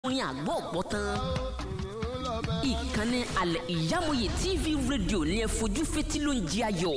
orin àgbọ̀ ọ̀pọ̀ tán ìkànnì alẹ́ ìyámọ̀yé tv rédíò ní ẹ fojú fetí ló ń jí ayọ̀.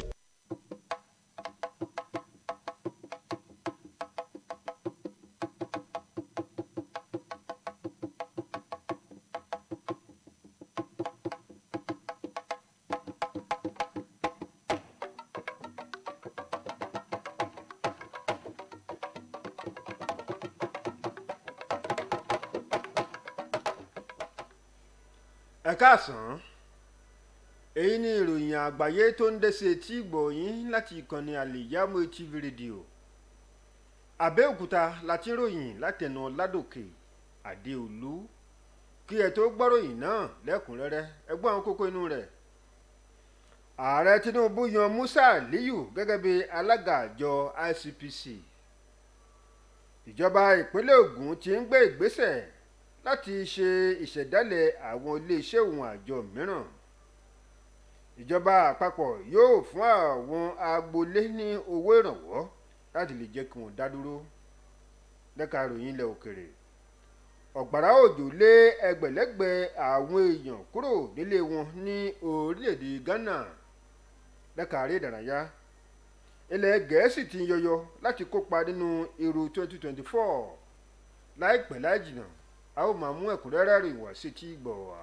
ẹ káàsán èyí ni ìròyìn àgbáyé tó ń dẹ́sẹ̀ tí gbọ̀nyìn láti ìkànnì àlèyámọ tv rédíò àbẹ́òkúta láti ròyìn látẹnu ládòkè àdéolú kí ẹ tó gbọ́ròyìn náà lẹ́kùnrẹ́rẹ́ ẹ gbọ́ àwọn kókó inú rẹ̀ ààrẹ tinubu yan musa aliyu gẹ́gẹ́ bí alága àjọ icpc ìjọba ìpínlẹ̀ ògùn ti ń gbé ìgbésẹ̀ láti ṣe ìṣẹ̀dálẹ̀ àwọn iléeṣẹ́ òun àjọ mìíràn ìjọba àpapọ̀ yóò fún àwọn agboolé ní owó ìrànwọ́ láti lè jẹ́ kí wọ́n dá dúró lẹ́ka ìròyìn ilẹ̀ òkèrè ọ̀gbàrá òjò lé ẹgbẹ̀lẹ́gbẹ̀ àwọn èèyàn kúrò nílé wọn ní orílẹ̀-èdè ghana lẹ́ka eré ìdárayá ilẹ̀ gẹ̀ẹ́sì ti ń yọyọ láti kópa nínú Euro 2024 láìpẹ́ láì jìnnà a ó máa mú ẹ̀kúnrẹ́rẹ́ rìn wá sí tí gbọ̀ wá.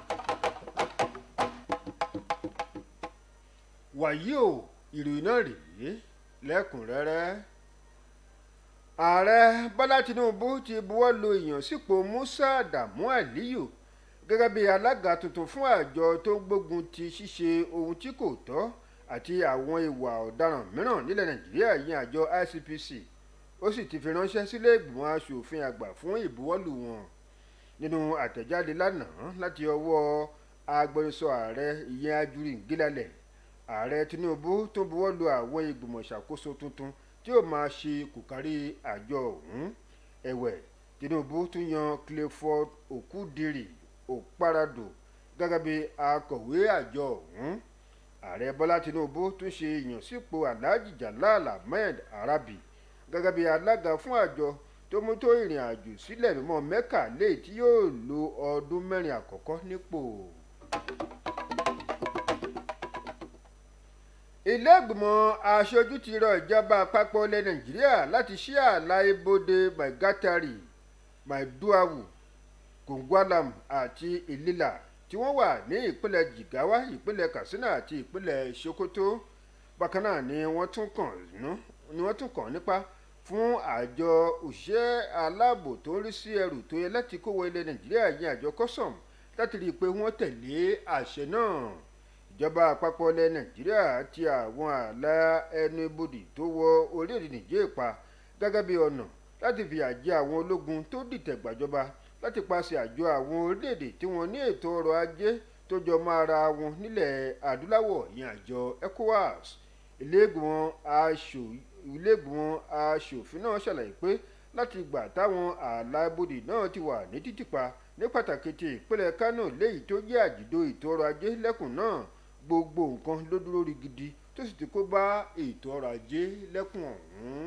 wàyí o ìròyìn náà rèé lẹ́kùnrẹ́rẹ́ ààrẹ bọ́lá tinubu ti buwọ́ lu ìyànsípò musa adamu aliyu gẹ́gẹ́ bí alága tuntun fún àjọ tó ń gbógun ti ṣíṣe ohun tí kò tọ́ àti àwọn ìwà ọ̀daràn mìíràn nílẹ̀ nàìjíríà yìí àjọ icpc ó sì ti fi ránṣẹ́ sílé ìgbìmọ̀ asòfin àgbà fún ìbuwọ́lù wọn nínú àtẹ̀jáde lánàá láti ọwọ́ agbẹnusọ ààrẹ ìyẹn ajuri ngílálẹ̀ ààrẹ tinubu tó buwọ́ lu àwọn ìgbìmọ̀ ìṣàkóso tuntun tí ó máa ṣe kòkárí àjọ ọ̀hún ẹ̀wẹ̀ tinubu tún yan clifford okudiri okparado gẹ́gẹ́ bí akọ̀wé àjọ ọ̀hún ààrẹ bọ́lá tinubu tún ṣe ìyànsípò alhaji jalal ahmed arabi gẹ́gẹ́ bí alága fún àjọ tó mú tó ìrìn àjò sílẹ̀ mímọ́ mẹ́kà léyìí tí yóò lo ọdún mẹ́rin àkọ́kọ́ nípò. ilé ìgbìmọ̀ aṣojú ti rọ ìjọba àpapọ̀ ilẹ̀ nàìjíríà láti ṣí ààlà ibodè maigatari maiduawu kongwalam àti ilila tí wọ́n wà ní ìpínlẹ̀ jigawa ìpínlẹ̀ katsina àti ìpínlẹ̀ sokoto bákan náà ni wọ́n tún kàn ni wọ́n tún kàn nípa fún àjọ òṣìṣẹ́ aláàbò tó ń rí sí ẹrù tó yẹ láti kó wọ ilẹ̀ nàìjíríà yẹn àjọ custom láti rí i pé wọ́n tẹ̀lé àṣẹ náà ìjọba àpapọ̀ ilẹ̀ nàìjíríà ti àwọn ààlà ẹnu ibodè tó wọ orílẹ̀-èdè nìjẹ́ pa gẹ́gẹ́ bí ọ̀nà láti fìyà jẹ àwọn ológun tó dìtẹ̀ gbàjọba láti paṣẹ àjọ àwọn orílẹ̀-èdè tí wọ́n ní ètò ọrọ̀ ajé tó jọ mọ́ ara wọn nílẹ̀ adúláwọ̀ yẹn àjọ ecowas iléègbìmọ̀ aṣòfin náà ṣàlàyé pé láti ìgbà táwọn ààlà ibodè náà ti wà ní títìpa ní pàtàkì ti ìpínlẹ̀ kánò léyìí tó jẹ́ àjìdó ètò ọrọ̀ ajé lẹ́kùn náà gbogbo nǹkan ló dúró rí gidi tó sì ti kó bá ètò ọrọ̀ ajé lẹ́kùn ọ̀hún.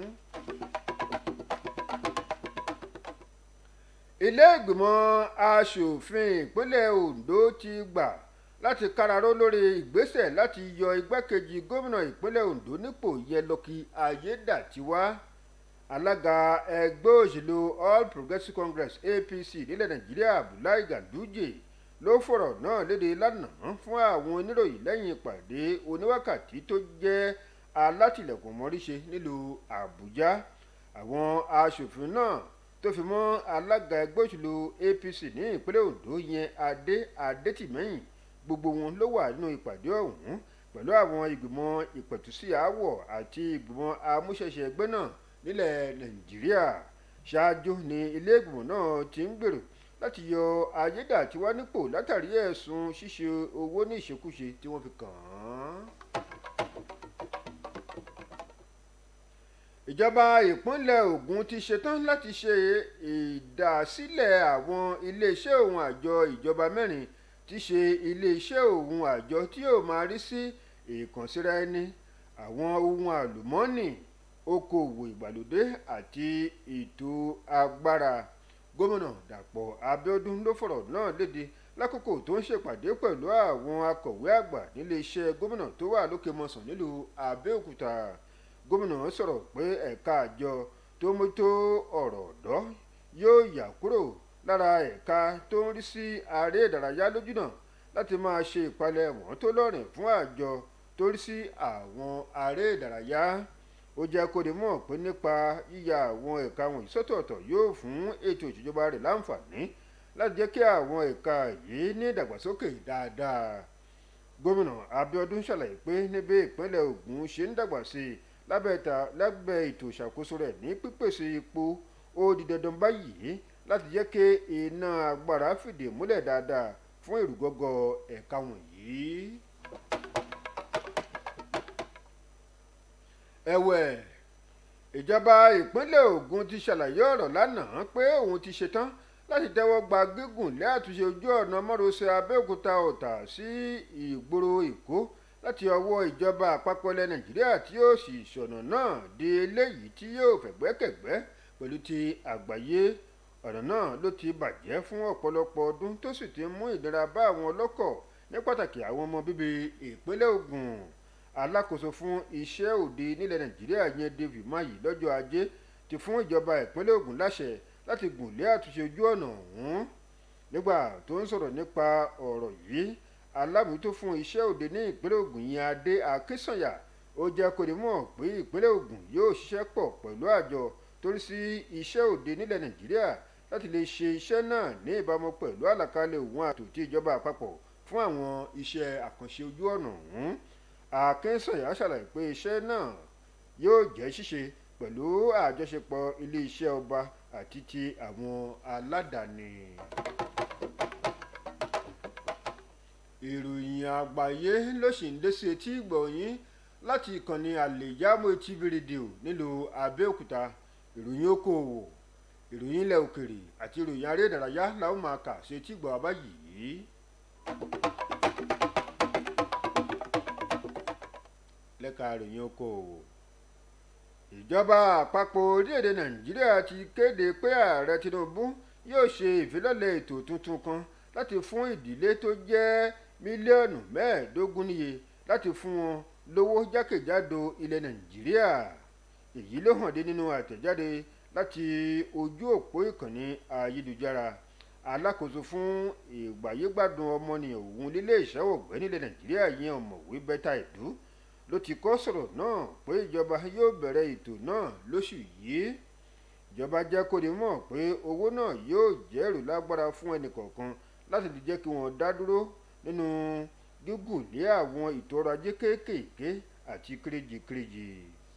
ilé ìgbìmọ̀ aṣòfin ìpínlẹ̀ ondo ti gbà láti káraró lórí ìgbésẹ̀ láti yọ igbákejì gómìnà ìpínlẹ̀ ondo nípò yẹlọkì ayédàtiwá alága ẹgbẹ́ òṣèlú all progressives congress apc nílẹ̀ nàìjíríà abdullahi ganduje ló fọ̀rọ̀ náà léde lánàá fún àwọn oníròyìn lẹ́yìn ìpàdé oníwákàtí tó jẹ́ alátìlẹ̀kùn mọ́ríṣe nílùú àbújá àwọn aṣòfin náà tó fi mọ́ alága ẹgbẹ́ òṣèlú apc ní ìpínlẹ̀ ondo yẹn adé adétìmẹ́yìn gbogbo wọn ló wà nínú ìpàdé ọ̀hún pẹ̀lú àwọn ìgbìmọ̀ ìpẹ̀tùsí àáwọ̀ àti ìgbìmọ̀ amúṣẹ́ṣe ẹgbẹ́ náà nílẹ̀ nàìjíríà ṣáájú ni ilé ìgbìmọ̀ náà ti ń gbèrò láti yọ ayédàtiwá nípò látàrí ẹ̀sùn ṣíṣe owó ní ìṣekúṣe tí wọ́n fi kàn án. ìjọba ìpínlẹ̀ Ògùn ti ṣetán láti ṣe ìdásílẹ̀ àwọn iléeṣẹ́ òun àjọ ìjọba mẹ́rin tí ṣe iléeṣẹ́ òun àjọ tí yóò máa rí sí ìkànsíra ẹni àwọn ohun àlùmọ́ọ́nì okòòwò ìgbàlódé àti ètò agbára gómìnà dàpọ̀ abíọ́dún ló fọ̀rọ̀ náà léde lákòókò tó ń ṣèpàdé pẹ̀lú àwọn akọ̀wé àgbà nílé iṣẹ́ gómìnà tó wà lókè mọ̀sán nílùú abẹ́òkúta gómìnà sọ̀rọ̀ pé ẹ̀ka àjọ tó mójútó ọ̀rọ̀ ọ̀dọ́ yóò yà kúrò lára ẹ̀ka tó ń rí sí aré ìdárayá lójúnà láti máa ṣe ìpalẹ̀mọ́ tó lọ́rìn fún àjọ tó rí sí àwọn aré ìdárayá ó jẹ́ kó di mọ̀ pé nípa yíya àwọn ẹ̀ka wọ̀nyí sọ́tọ̀ọ̀tọ̀ yóò fún ètò ìṣèjọba rẹ̀ láǹfààní láti jẹ́ kí àwọn ẹ̀ka yìí ní ìdàgbàsókè dáadáa gómìnà abíọ́dún ṣàlàyé pé níbi ìpínlẹ̀ ògùn ṣe ń dàgbà sí i lábẹ́ ètò ìṣàkóso rẹ̀ ní pípèsè epo ó di dandan báyìí láti jẹ́ kí iná agbára fìdí múlẹ̀ dáadáa fún ìrúgọ́gọ́ ẹ̀ka wọ̀nyí. ẹ̀wẹ̀ ìjọba ìpínlẹ̀ Ògùn ti ṣàlàyé ọ̀rọ̀ lánàá pé òun ti ṣetán láti tẹ́wọ́ gba gígùn lé àtúnṣe ojú ọ̀nà márosẹ̀ Abẹ́òkúta Ọ̀tà sí ìgboro Èkó láti ọwọ́ ìjọba àpapọ̀ ilẹ̀ Nàìjíríà tí yóò sì ṣọ̀nà náà di eléyìí tí yóò fẹ̀gbẹ́kẹ̀gbẹ́ pẹ̀lú ti àgbáyé ọ̀nà náà ló ti bàjẹ́ fún ọ̀pọ̀lọpọ̀ ọdún tó sì ti mú ìnira bá àwọn ọlọ́kọ̀ ní pàtàkì àwọn ọmọ bíbí ìpínlẹ̀ Ògùn alákòóso fún iṣẹ́ òde nílẹ̀ nàìjíríà yẹn david mayi lọ́jọ́ ajé ti fún ìjọba ìpínlẹ̀ Ògùn láṣẹ láti gùn lé àtúnṣe ojú ọ̀nà ọ̀hún nígbà tó ń sọ̀rọ̀ nípa ọ̀rọ̀ yìí alábòójútó fún iṣẹ́ òde ní ìpínlẹ̀ Ògùn yẹn adé akínsànyà ó jẹ́ kó ní mọ̀ pé ìpínlẹ̀ Ògùn yóò ṣiṣẹ́ pọ̀ pẹ̀lú àjọ torí sí iṣẹ́ òde nílẹ̀ nàìjíríà láti lè ṣe iṣẹ́ náà ní ìbámu pẹ̀lú àlàkalẹ̀ òun àtò tí ìjọba àpapọ̀ fún àwọn iṣẹ́ àkànṣe ojú ọ̀nà ọ̀hún akínsànyà ṣàlàyé pé iṣẹ́ náà yóò jẹ́ ṣíṣe pẹ̀lú àjọṣepọ̀ iléeṣẹ́ ọba àti ti àwọn aládàáni. ìròyìn àgbáyé ló sì ń dé sí etí ìgbọ̀nyín láti ìkànnì àlèyámọ̀ TV rédíò nílùú Abẹ́òkúta ìròyìn okòòwò ìròyìn ilẹ̀ òkèrè àti ìròyìn aré ìdárayá làwọn máa kà sí etí ìgbọ̀ abáyìí. lẹ́ka ìròyìn okòòwò ìjọba àpapọ̀ orílẹ̀-èdè nàìjíríà ti kéde pé ààrẹ tinubu yóò ṣe ìfilọ́lẹ̀ ètò tuntun kan láti fún ìdílé tó jẹ́ mílíọ̀nù mẹ́ẹ̀ẹ́dógún níye láti fún wọn lówó jákèjádò ilẹ̀ nàìjíríà èyí ló hàn dé nínú àtẹ̀jáde láti ojú òpó ìkànnì ayélujára alákòóso fún ìgbàyégbádùn ọmọnìyàn òun lílé ìṣẹ́wọ̀ ọ̀gbẹ́ nílẹ̀ nàìjíríà yẹn ọ̀mọ̀wé bẹ́tà ìdú ló ti kọ́ sọ̀rọ̀ náà pé ìjọba yóò bẹ̀rẹ̀ ètò náà lóṣù yìí ìjọba jẹ́ kó ní mọ̀ pé owó náà yóò jẹ́ èrò lágbára fún ẹnìkọ̀ọ̀kan láti lè jẹ́ kí wọ́n dá dúró nínú gígùn lé àwọn ètò ọrọ̀ ajé kéékèèké àti kéréjìkéréjì.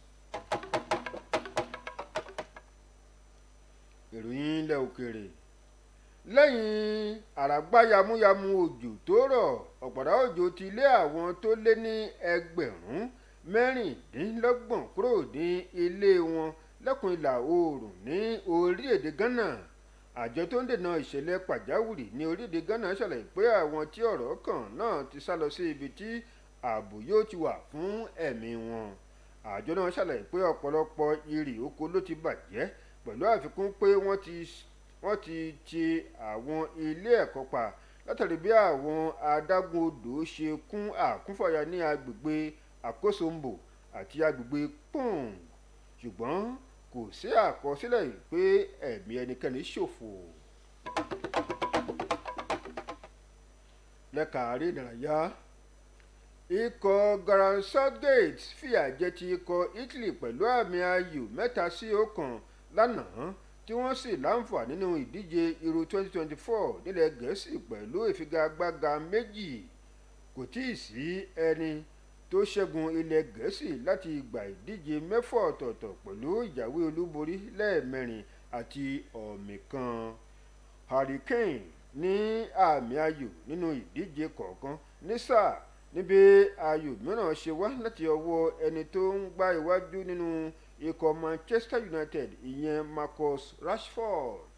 ìròyìn ilẹ̀ òkèèrè lẹ́yìn àràgbá yamuyamu òjò tó rọ̀ ọ̀pọ̀dá òjò ti lé àwọn tó lé ní ẹgbẹ̀rún mẹ́rìndínlọ́gbọ̀n kúrò ní ilé wọn lẹ́kùn ìlà oòrùn ní orílẹ̀-èdè Ghana àjọ tó ń dènà ìṣẹ̀lẹ̀ pàjáwìrì ní orílẹ̀-èdè Ghana ṣàlàyé pé àwọn tí ọ̀rọ̀ kàn náà ti sá lọ sí ibi tí ààbò yóò ti wà fún ẹ̀mí wọn àjọ náà ṣàlàyé pé ọ̀pọ̀lọpọ̀ irè oko ló ti bàjẹ́ pẹ̀lú àfikún pé wọ́n ti wọ́n ti ti àwọn ilé ẹ̀kọ́ pa látàrí bí àwọn adágún odò ṣe kún àkúnfàyà ní agbègbè àkóso-mbò àti agbègbè pong ṣùgbọ́n kò sí àkọsílẹ̀ pé ẹ̀mí ẹnikẹ́ni ṣòfò. lẹ́ka àárẹ̀ ìdárayá ikọ̀ Gareth Southgate fìyà jẹ ti ikọ̀ Italy pẹ̀lú àmì ayò mẹ́ta sí ọ̀kan lánàá tí wọ́n sì láǹfààní nínú ìdíje Euro 2024 nílẹ̀ Gẹ̀ẹ́sì pẹ̀lú ìfigagbága méjì kò tíì sí ẹni tó ṣẹ́gun ilẹ̀ Gẹ̀ẹ́sì láti ìgbà ìdíje mẹ́fà ọ̀tọ̀ọ̀tọ̀ pẹ̀lú ìjáwé olúborí lẹ́ẹ̀mẹrin àti ọ̀mì kan Harry Kane ní àmì ayò nínú ìdíje kọ̀ọ̀kan ní sáà níbi ayò mìíràn ṣe wá láti ọwọ́ ẹni tó ń gbá iwájú nínú ikọ̀ Manchester United ìyẹn Marcus Rashford.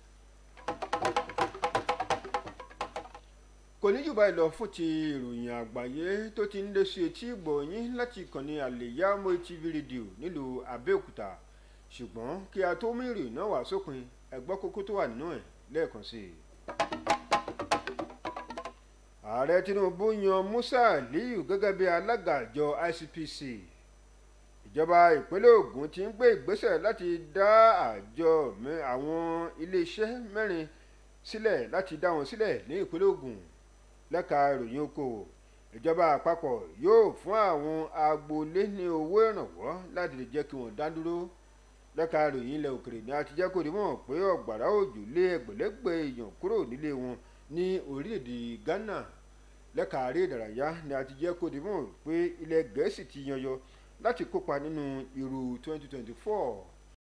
kò ní jù báyìí lọ fún ti ìròyìn àgbáyé tó ti ń lé sí etí ìgbọ̀nyín láti ìkànnì àlèyámọ́ TV rédíò nílùú Abẹ́òkúta ṣùgbọ́n kí a tó mú ìròyìn náà wá sópin ẹgbọ́ kókó tó wà nínú ẹ̀ lẹ́ẹ̀kan sí i. ààrẹ tinubu yan musa aliyu gẹ́gẹ́ bí alága àjọ icpc ìjọba ìpínlẹ̀ ogun ti ń gbé ìgbésẹ̀ láti dá àjọ àwọn iléeṣẹ́ mẹ́rin sílẹ̀ láti dá wọn sílẹ̀ ní ìpínlẹ̀ ogun lẹ́ka ìròyìn okòwò ìjọba àpapọ̀ yóò fún àwọn agboolé ní owó ìrànwọ́ láti lè jẹ́ kí wọ́n dá dúró lẹ́ka ìròyìn ilẹ̀ òkèrè ni a ti jẹ́ kó di mọ̀ pé ọ̀gbàrá òjò lé ẹgbẹ̀lẹ́gbẹ̀ èèyàn kúrò nílé wọn ní orílẹ̀-èdè ghana lẹ́ka àárẹ̀ ìdárayá ni a ti jẹ́ kó di mọ̀ pé ilẹ̀ gẹ̀ẹ́sì ti yanyọ láti kópa nínú irú 2024